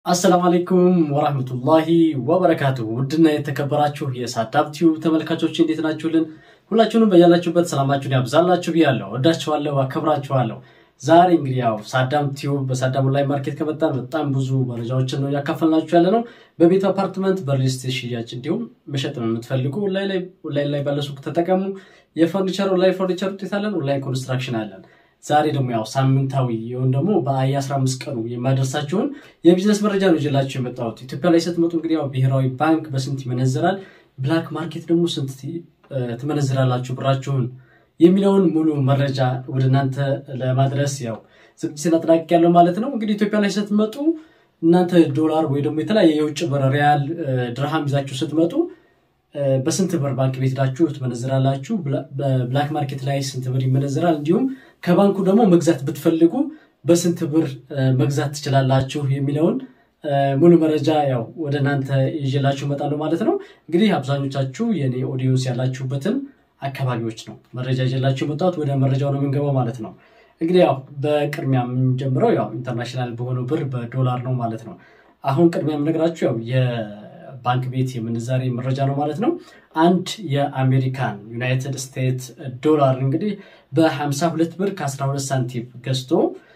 አሰላሙ አለይኩም ወራህመቱላሂ ወበረካቱ። ውድና የተከበራችሁ የሳዳብ ቲዩብ ተመልካቾች እንዴት ናችሁልን? ሁላችሁንም በያላችሁበት ሰላማችሁን ያብዛላችሁ ብያለሁ። ወዳችኋለሁ፣ አከብራችኋለሁ። ዛሬ እንግዲህ ያው ሳዳም ቲዩብ በሳዳም ኦንላይን ማርኬት ከመጣን በጣም ብዙ መረጃዎችን ነው እያካፈልናችሁ ያለ ነው። በቤት አፓርትመንት፣ በሪል ስቴት ሽያጭ እንዲሁም መሸጥ ነው የምትፈልጉ ኦንላይን ላይ ባለ ሱቅ ተጠቀሙ። የፈርኒቸር ኦንላይን ፈርኒቸር ውጤት አለን። ኦንላይን ኮንስትራክሽን አለን። ዛሬ ደግሞ ያው ሳምንታዊ ይሁን ደግሞ በአይ 15 ቀኑ የማደርሳችሁን የቢዝነስ መረጃ ነው ይዤላችሁ የመጣሁት። ኢትዮጵያ ላይ ስትመጡ እንግዲህ ያው ብሔራዊ ባንክ በስንት ይመነዘራል፣ ብላክ ማርኬት ደግሞ ስንት ትመነዝራላችሁ ብራችሁን የሚለውን ሙሉ መረጃ ወደ እናንተ ለማድረስ ያው ዝግጅትን አጠናቅቅ ያለው ማለት ነው። እንግዲህ ኢትዮጵያ ላይ ስትመጡ እናንተ ዶላር ወይ ደግሞ የተለያየ የውጭ ብር ሪያል፣ ድርሃም ይዛችሁ ስትመጡ በስንት ብር ባንክ ቤት ሄዳችሁ ትመነዝራላችሁ? በብላክ ማርኬት ላይ ስንት ብር ይመነዝራል? እንዲሁም ከባንኩ ደግሞ መግዛት ብትፈልጉ በስንት ብር መግዛት ትችላላችሁ የሚለውን ሙሉ መረጃ ያው ወደ እናንተ ይዤላችሁ እመጣለሁ ማለት ነው። እንግዲህ አብዛኞቻችሁ የኔ ኦዲዮንስ ያላችሁበትን አካባቢዎች ነው መረጃ ይዤላችሁ የመጣሁት። ወደ መረጃው ነው የምንገባው ማለት ነው። እንግዲህ ያው በቅድሚያ የምንጀምረው ያው ኢንተርናሽናል በሆነው ብር በዶላር ነው ማለት ነው። አሁን ቅድሚያ የምነግራችሁ ያው ባንክ ቤት የምንዛሬ መረጃ ነው ማለት ነው። አንድ የአሜሪካን ዩናይትድ ስቴትስ ዶላር እንግዲህ በ52 ብር ከ12 ሳንቲም ገዝቶ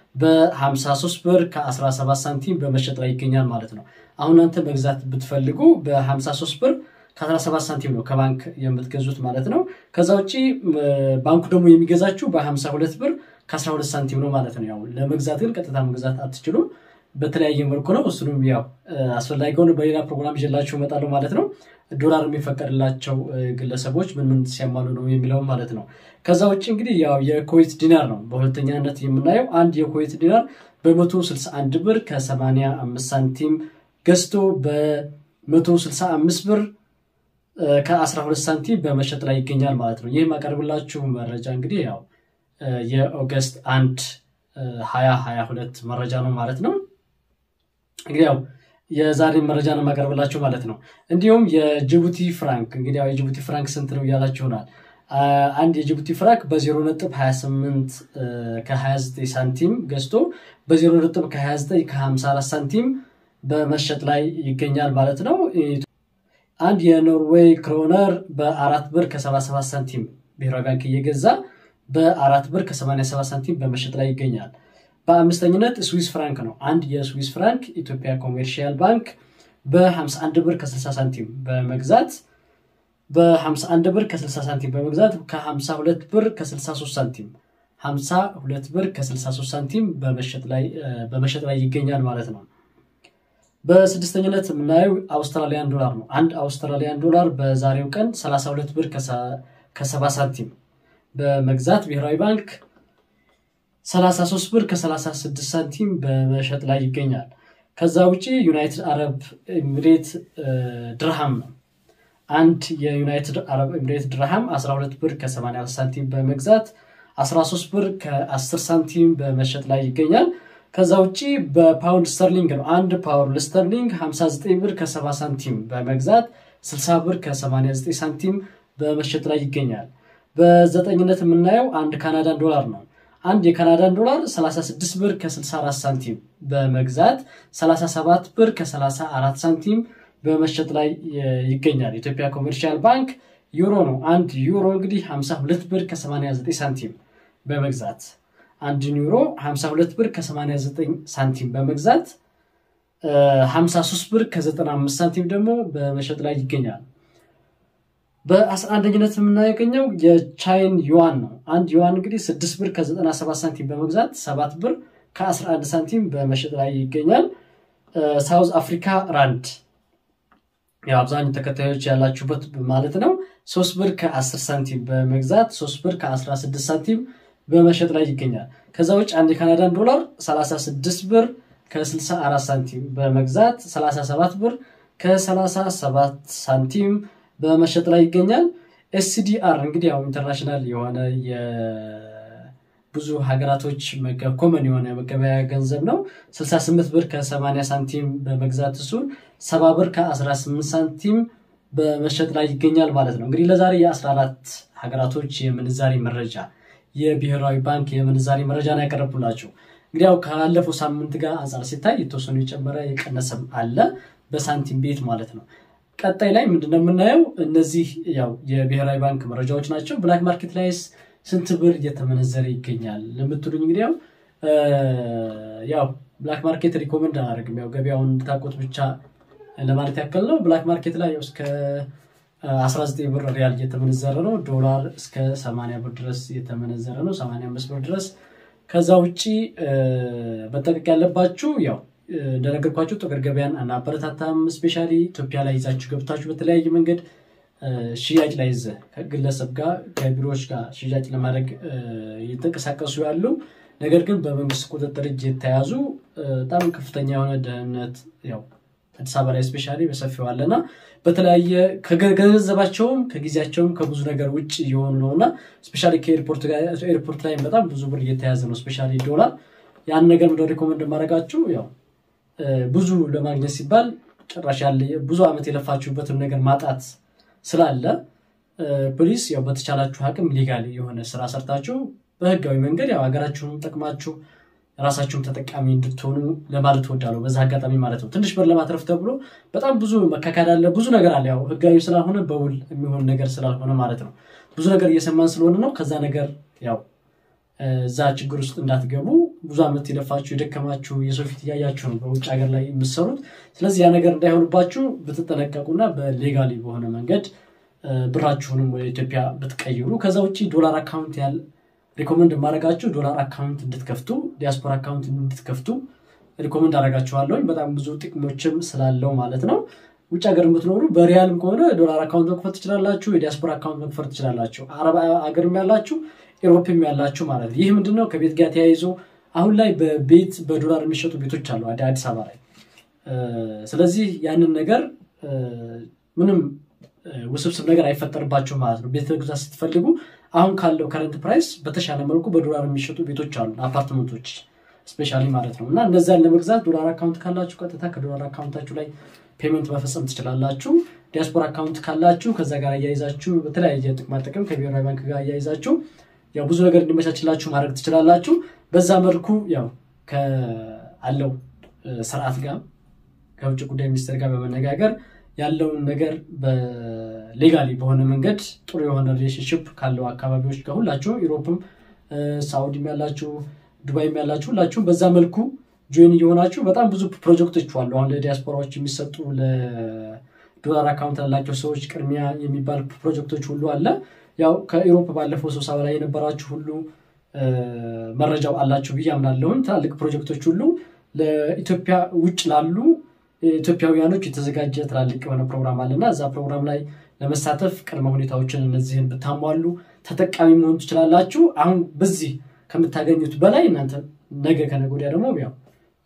በ53 ብር ከ17 ሳንቲም በመሸጥ ላይ ይገኛል ማለት ነው። አሁን እናንተ መግዛት ብትፈልጉ በ53 ብር ከ17 ሳንቲም ነው ከባንክ የምትገዙት ማለት ነው። ከዛ ውጭ ባንኩ ደግሞ የሚገዛችሁ በ52 ብር ከ12 ሳንቲም ነው ማለት ነው። ያው ለመግዛት ግን ቀጥታ መግዛት አትችሉም። በተለያየ መልኩ ነው። እሱንም ያው አስፈላጊ ሆነ በሌላ ፕሮግራም ይዤላችሁ እመጣለሁ ማለት ነው። ዶላር የሚፈቀድላቸው ግለሰቦች ምን ምን ሲያማሉ ነው የሚለውም ማለት ነው። ከዛ ውጭ እንግዲህ ያው የኩዌት ዲናር ነው በሁለተኛነት የምናየው። አንድ የኩዌት ዲናር በ161 ብር ከ85 ሳንቲም ገዝቶ በ165 ብር ከ12 ሳንቲም በመሸጥ ላይ ይገኛል ማለት ነው። ይህ ማቀርብላችሁ መረጃ እንግዲህ ያው የኦገስት አንድ 2022 መረጃ ነው ማለት ነው። እንግዲህ ያው የዛሬ መረጃ ነው የማቀርብላችሁ ማለት ነው። እንዲሁም የጅቡቲ ፍራንክ እንግዲህ ያው የጅቡቲ ፍራንክ ስንት ነው እያላችሁ ይሆናል። አንድ የጅቡቲ ፍራንክ በዜሮ ነጥብ 28 ከ29 ሳንቲም ገዝቶ በዜሮ ነጥብ ከ29 ከ54 ሳንቲም በመሸጥ ላይ ይገኛል ማለት ነው። አንድ የኖርዌይ ክሮነር በአራት ብር ከ77 ሳንቲም ብሔራዊ ባንክ እየገዛ በአራት ብር ከ87 ሳንቲም በመሸጥ ላይ ይገኛል። በአምስተኝነት ስዊስ ፍራንክ ነው። አንድ የስዊስ ፍራንክ ኢትዮጵያ ኮሜርሺያል ባንክ በ51 ብር ከ60 ሳንቲም በመግዛት በ51 ብር ከ60 ሳንቲም በመግዛት ከ52 ብር ከ63 ሳንቲም 52 ብር ከ63 ሳንቲም በመሸጥ ላይ ይገኛል ማለት ነው። በስድስተኝነት የምናየው አውስትራሊያን ዶላር ነው። አንድ አውስትራሊያን ዶላር በዛሬው ቀን 32 ብር ከ70 ሳንቲም በመግዛት ብሔራዊ ባንክ 33 ብር ከ36 ሳንቲም በመሸጥ ላይ ይገኛል። ከዛ ውጭ ዩናይትድ አረብ ኤምሬት ድርሃም ነው። አንድ የዩናይትድ አረብ ኤምሬት ድርሃም 12 ብር ከ80 ሳንቲም በመግዛት 13 ብር ከ10 ሳንቲም በመሸጥ ላይ ይገኛል። ከዛ ውጭ በፓውንድ ስተርሊንግ ነው። አንድ ፓውንድ ስተርሊንግ 59 ብር ከ70 ሳንቲም በመግዛት 60 ብር ከ89 ሳንቲም በመሸጥ ላይ ይገኛል። በዘጠኝነት የምናየው አንድ ካናዳን ዶላር ነው። አንድ የካናዳን ዶላር 36 ብር ከ64 ሳንቲም በመግዛት 37 ብር ከ34 ሳንቲም በመሸጥ ላይ ይገኛል። ኢትዮጵያ ኮሜርሻል ባንክ ዩሮ ነው። አንድ ዩሮ እንግዲህ 52 ብር ከ89 ሳንቲም በመግዛት አንድን ዩሮ 52 ብር ከ89 ሳንቲም በመግዛት 53 ብር ከ95 ሳንቲም ደግሞ በመሸጥ ላይ ይገኛል። በአስራ አንደኝነት የምናገኘው የቻይን ዩዋን ነው። አንድ ዩዋን እንግዲህ 6 ብር ከ97 ሳንቲም በመግዛት 7 ብር ከ11 ሳንቲም በመሸጥ ላይ ይገኛል። ሳውዝ አፍሪካ ራንድ ያው አብዛኛው ተከታዮች ያላችሁበት ማለት ነው። 3 ብር ከ10 ሳንቲም በመግዛት 3 ብር ከ16 ሳንቲም በመሸጥ ላይ ይገኛል። ከዛ ውጭ አንድ የካናዳን ዶላር 36 ብር ከ64 ሳንቲም በመግዛት 37 ብር ከ37 ሳንቲም በመሸጥ ላይ ይገኛል። ኤስዲአር እንግዲህ ያው ኢንተርናሽናል የሆነ የብዙ ሀገራቶች ኮመን የሆነ መገበያ ገንዘብ ነው። 68 ብር ከ80 ሳንቲም በመግዛት እሱን 70 ብር ከ18 ሳንቲም በመሸጥ ላይ ይገኛል ማለት ነው። እንግዲህ ለዛሬ የ14 ሀገራቶች የምንዛሬ መረጃ የብሔራዊ ባንክ የምንዛሬ መረጃ ነው ያቀረብኩላችሁ። እንግዲህ ያው ካላለፈው ሳምንት ጋር አንጻር ሲታይ የተወሰኑ የጨመረ የቀነሰም አለ በሳንቲም ቤት ማለት ነው። ቀጣይ ላይ ምንድነው የምናየው? እነዚህ ያው የብሔራዊ ባንክ መረጃዎች ናቸው። ብላክ ማርኬት ላይስ ስንት ብር እየተመነዘረ ይገኛል ለምትሉኝ እንግዲህ ያው ያው ብላክ ማርኬት ሪኮመንድ አላደርግም። ያው ገበያውን እንድታውቁት ብቻ ለማለት ያክል ነው። ብላክ ማርኬት ላይ እስከ 19 ብር ሪያል እየተመነዘረ ነው። ዶላር እስከ 80 ብር ድረስ እየተመነዘረ ነው፣ 85 ብር ድረስ። ከዛ ውጭ መጠቀቅ ያለባችሁ ያው እንደነገርኳችሁ ጥቁር ገበያን አናበረታታም። ስፔሻሊ ኢትዮጵያ ላይ ይዛችሁ ገብታችሁ በተለያየ መንገድ ሽያጭ ላይ ይዘ ከግለሰብ ጋር ከቢሮዎች ጋር ሽያጭ ለማድረግ እየተንቀሳቀሱ ያሉ ነገር ግን በመንግስት ቁጥጥር እጅ የተያዙ በጣም ከፍተኛ የሆነ ደህንነት ያው አዲስ አበባ ላይ ስፔሻሊ በሰፊው አለና በተለያየ ከገንዘባቸውም ከጊዜያቸውም ከብዙ ነገር ውጭ እየሆኑ ነው እና ስፔሻሊ ከኤርፖርት ላይ በጣም ብዙ ብር እየተያዘ ነው። ስፔሻሊ ዶላር ያን ነገር እንደ ሪኮመንድ ማድረጋችሁ ያው ብዙ ለማግኘት ሲባል ጭራሽ ያለ ብዙ ዓመት የለፋችሁበትን ነገር ማጣት ስላለ ፖሊስ ያው በተቻላችሁ አቅም ሊጋል የሆነ ስራ ሰርታችሁ በህጋዊ መንገድ ያው ሀገራችሁን ጠቅማችሁ ራሳችሁም ተጠቃሚ እንድትሆኑ ለማለት እወዳለሁ። በዛ አጋጣሚ ማለት ነው። ትንሽ ብር ለማትረፍ ተብሎ በጣም ብዙ መካካድ አለ፣ ብዙ ነገር አለ። ያው ህጋዊ ስላልሆነ በውል የሚሆን ነገር ስላልሆነ ማለት ነው። ብዙ ነገር እየሰማን ስለሆነ ነው። ከዛ ነገር ያው እዛ ችግር ውስጥ እንዳትገቡ ብዙ ዓመት የለፋችሁ የደከማችሁ የሰው ፊት እያያችሁ ነው በውጭ ሀገር ላይ የምትሰሩት። ስለዚህ ያ ነገር እንዳይሆንባችሁ ብትጠነቀቁና በሌጋሊ በሆነ መንገድ ብራችሁንም ወደ ኢትዮጵያ ብትቀይሩ ከዛ ውጭ ዶላር አካውንት ያለ ሪኮመንድ የማደርጋችሁ ዶላር አካውንት እንድትከፍቱ ዲያስፖራ አካውንት እንድትከፍቱ ሪኮመንድ አደርጋችኋለሁኝ። በጣም ብዙ ጥቅሞችም ስላለው ማለት ነው። ውጭ ሀገር የምትኖሩ በሪያልም ከሆነ ዶላር አካውንት መክፈት ትችላላችሁ። የዲያስፖራ አካውንት መክፈት ትችላላችሁ። አረብ ሀገርም ያላችሁ ኤሮፕም ያላችሁ ማለት ነው። ይህ ምንድነው ከቤት ጋር ተያይዞ አሁን ላይ በቤት በዶላር የሚሸጡ ቤቶች አሉ አዲስ አበባ ላይ። ስለዚህ ያንን ነገር ምንም ውስብስብ ነገር አይፈጠርባቸው ማለት ነው። ቤት መግዛት ስትፈልጉ አሁን ካለው ከረንት ፕራይስ በተሻለ መልኩ በዶላር የሚሸጡ ቤቶች አሉ፣ አፓርትመንቶች ስፔሻሊ ማለት ነው። እና እነዚያን ለመግዛት ዶላር አካውንት ካላችሁ ቀጥታ ከዶላር አካውንታችሁ ላይ ፔመንት መፈጸም ትችላላችሁ። ዲያስፖራ አካውንት ካላችሁ ከዛ ጋር አያይዛችሁ በተለያየ ጥቅማ ጥቅም ከብሔራዊ ባንክ ጋር አያይዛችሁ ያው ብዙ ነገር እንዲመቻችላችሁ ማድረግ ትችላላችሁ። በዛ መልኩ ያው ከአለው ስርዓት ጋር ከውጭ ጉዳይ ሚኒስቴር ጋር በመነጋገር ያለውን ነገር በሌጋሊ በሆነ መንገድ ጥሩ የሆነ ሪሌሽንሽፕ ካለው አካባቢዎች ጋር ሁላችሁ ኢሮፕም፣ ሳውዲም ያላችሁ ዱባይም ያላችሁ ሁላችሁም በዛ መልኩ ጆይን እየሆናችሁ በጣም ብዙ ፕሮጀክቶች አሉ። አሁን ለዲያስፖራዎች የሚሰጡ ለዶላር አካውንት ላላቸው ሰዎች ቅድሚያ የሚባል ፕሮጀክቶች ሁሉ አለ። ያው ከኢሮፕ ባለፈው ስብሰባ ላይ የነበራችሁ ሁሉ መረጃው አላችሁ ብዬ አምናለሁኝ። ትላልቅ ፕሮጀክቶች ሁሉ ለኢትዮጵያ ውጭ ላሉ ኢትዮጵያውያኖች የተዘጋጀ ትላልቅ የሆነ ፕሮግራም አለና እዛ ፕሮግራም ላይ ለመሳተፍ ቅድመ ሁኔታዎችን እነዚህን ብታሟሉ ተጠቃሚ መሆን ትችላላችሁ። አሁን በዚህ ከምታገኙት በላይ እናንተ ነገ ከነገ ወዲያ ደግሞ ያው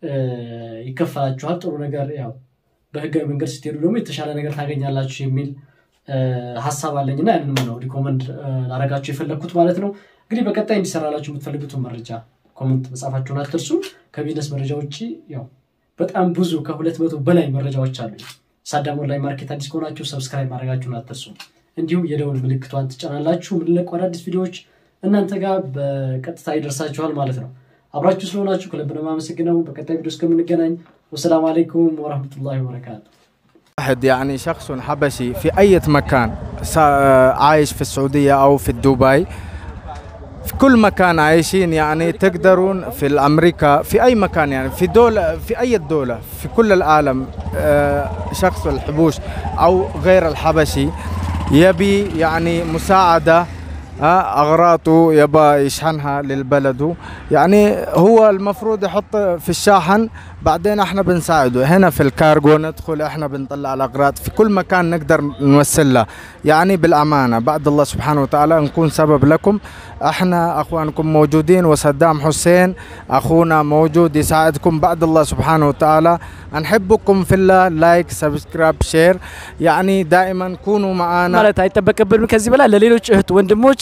ይከፈላችኋል። ጥሩ ነገር ያው በህጋዊ መንገድ ስትሄዱ ደግሞ የተሻለ ነገር ታገኛላችሁ የሚል ሀሳብ አለኝና ያንንም ነው ሪኮመንድ ላረጋችሁ የፈለግኩት ማለት ነው። እንግዲህ በቀጣይ እንዲሰራላችሁ የምትፈልጉትን መረጃ ኮመንት መጻፋችሁን አትርሱ። ከቢዝነስ መረጃ ውጭ ያው በጣም ብዙ ከሁለት መቶ በላይ መረጃዎች አሉ። ሳዳም ኦንላይን ማርኬት አዲስ ከሆናችሁ ሰብስክራይብ ማድረጋችሁን አትርሱ። እንዲሁም የደውል ምልክቷን ትጫናላችሁ። የምንለቁ አዳዲስ ቪዲዮዎች እናንተ ጋር በቀጥታ ይደርሳችኋል ማለት ነው። አብራችሁ ስለሆናችሁ ከልብ ነው የማመሰግነው። በቀጣይ ቪዲዮ እስከምንገናኝ ወሰላም አለይኩም ወረህመቱላሂ ወበረካቱ። واحد يعني شخص حبشي في أي مكان عايش في السعودية أو في دبي في كل مكان عايشين يعني تقدرون في الأمريكا في أي مكان يعني في دولة في أي دولة في كل العالم شخص الحبوش أو غير الحبشي يبي يعني مساعدة أغراضه يبى يشحنها للبلد يعني هو المفروض يحط في الشاحن بعدين احنا بنساعده هنا في الكارغو ندخل احنا بنطلع الاغراض في كل مكان نقدر نوصل له يعني بالامانه بعد الله سبحانه وتعالى نكون سبب لكم احنا اخوانكم موجودين وصدام حسين اخونا موجود يساعدكم بعد الله سبحانه وتعالى نحبكم في الله لايك سبسكرايب شير يعني دائما كونوا معنا ማለት አይጠበቅብንም ከዚህ በላይ ለሌሎች እህት ወንድሞች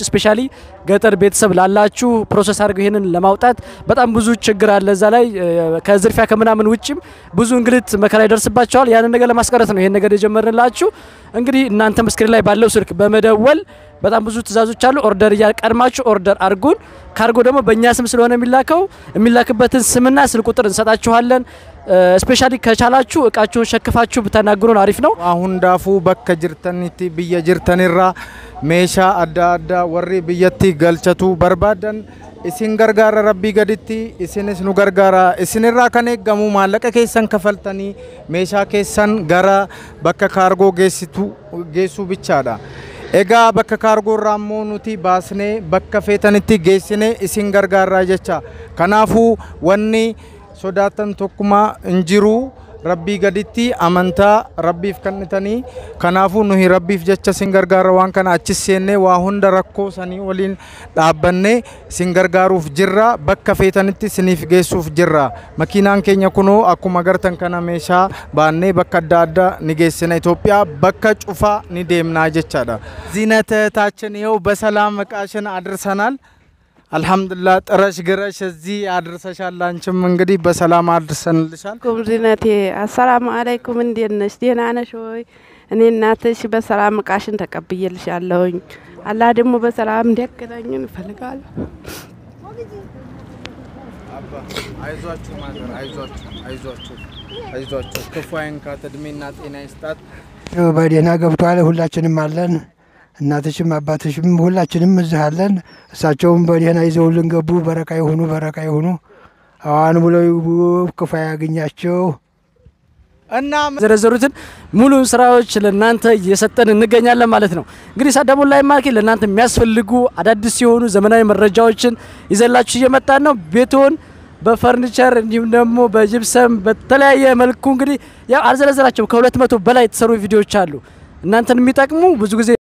ስፔሻሊ ገጠር ቤተሰብ ላላችሁ ፕሮሰስ አድርገው ይህንን ለማውጣት በጣም ብዙ ችግር አለ። እዛ ላይ ከዝርፊያ ከምናምን ውጭም ብዙ እንግልት መከራ ይደርስባቸዋል። ያንን ነገር ለማስቀረት ነው ይሄን ነገር የጀመርንላችሁ። እንግዲህ እናንተም ስክሪን ላይ ባለው ስልክ በመደወል በጣም ብዙ ትእዛዞች አሉ። ኦርደር እያቀድማችሁ ኦርደር አድርጉን። ካርጎ ደግሞ በእኛ ስም ስለሆነ የሚላከው የሚላክበትን ስምና ስልክ ቁጥር እንሰጣችኋለን። ስፔሻሊ ከቻላችሁ እቃችሁን ሸክፋችሁ ብታናግሩን አሪፍ ነው። አሁን ዳፉ በከ ጅርተኒቲ ብየ ጅርተኒራ ሜሻ አዳ አዳ ወሪ ብየቲ ገልቸቱ በርባደን isin gargaara rabbii gaditti isinis nu gargaara isinirraa kan eeggamu maallaqa keessan kafaltanii meeshaa keessan gara bakka kaargoo geessitu geessuu bichaadha. Egaa bakka kaargoo irraa immoo nuti baasnee bakka feetanitti geessine isin gargaarraa jecha. Kanaafuu wanni sodaatan tokkumaa hin jiru. rabbii gaditti amantaa rabbiif kennitanii kanaafuu nuyi rabbiif jecha sin gargaara waan kana achis seennee waa hunda rakkoo sanii waliin dhaabbannee sin gargaaruuf jirra bakka feetanitti siniif geessuuf jirra makiinaan keenya kunoo akkuma agartan kana meeshaa baannee bakka adda addaa ni geessina Itoophiyaa bakka cufaa ni deemnaa jechaadha. ዚነትታችን ይኸው በሰላም እቃሽን አድርሰናል። አልሐምዱሊላህ ጥረሽ ግረሽ እዚህ አድርሰሻል። አንቺም እንግዲህ በሰላም አድርሰንልሻል። ኩም ዚነቴ አሰላሙ አለይኩም፣ እንዴት ነሽ? ደህና ነሽ ወይ? እኔ እናትሽ በሰላም እቃሽን ተቀብዬልሻለሁኝ። አላህ ደግሞ በሰላም እንዲያገናኝን እፈልጋለሁ። አይዟችሁ ማዘር፣ አይዟችሁ፣ አይዟችሁ፣ አይዟችሁ። ክፉ አይንካት፣ እድሜና ጤና ይስጣት። ያው በደህና ገብቷል። ሁላችንም አለን። እናትሽም አባትሽም ሁላችንም እዚህ አለን። እሳቸውም በደህና ይዘውልን ገቡ። በረካ የሆኑ በረካ የሆኑ አዋን ብለው ይግቡ፣ ክፉ ያገኛቸው። እና የዘረዘሩትን ሙሉ ስራዎች ለእናንተ እየሰጠን እንገኛለን ማለት ነው። እንግዲህ ሳዳም ኦንላይን ማርኬት ለእናንተ የሚያስፈልጉ አዳዲስ የሆኑ ዘመናዊ መረጃዎችን ይዘላችሁ እየመጣን ነው። ቤቶን በፈርኒቸር እንዲሁም ደግሞ በጅብሰም በተለያየ መልኩ እንግዲህ ያው አልዘረዘራቸው ከሁለት መቶ በላይ የተሰሩ ቪዲዮዎች አሉ እናንተን የሚጠቅሙ ብዙ ጊዜ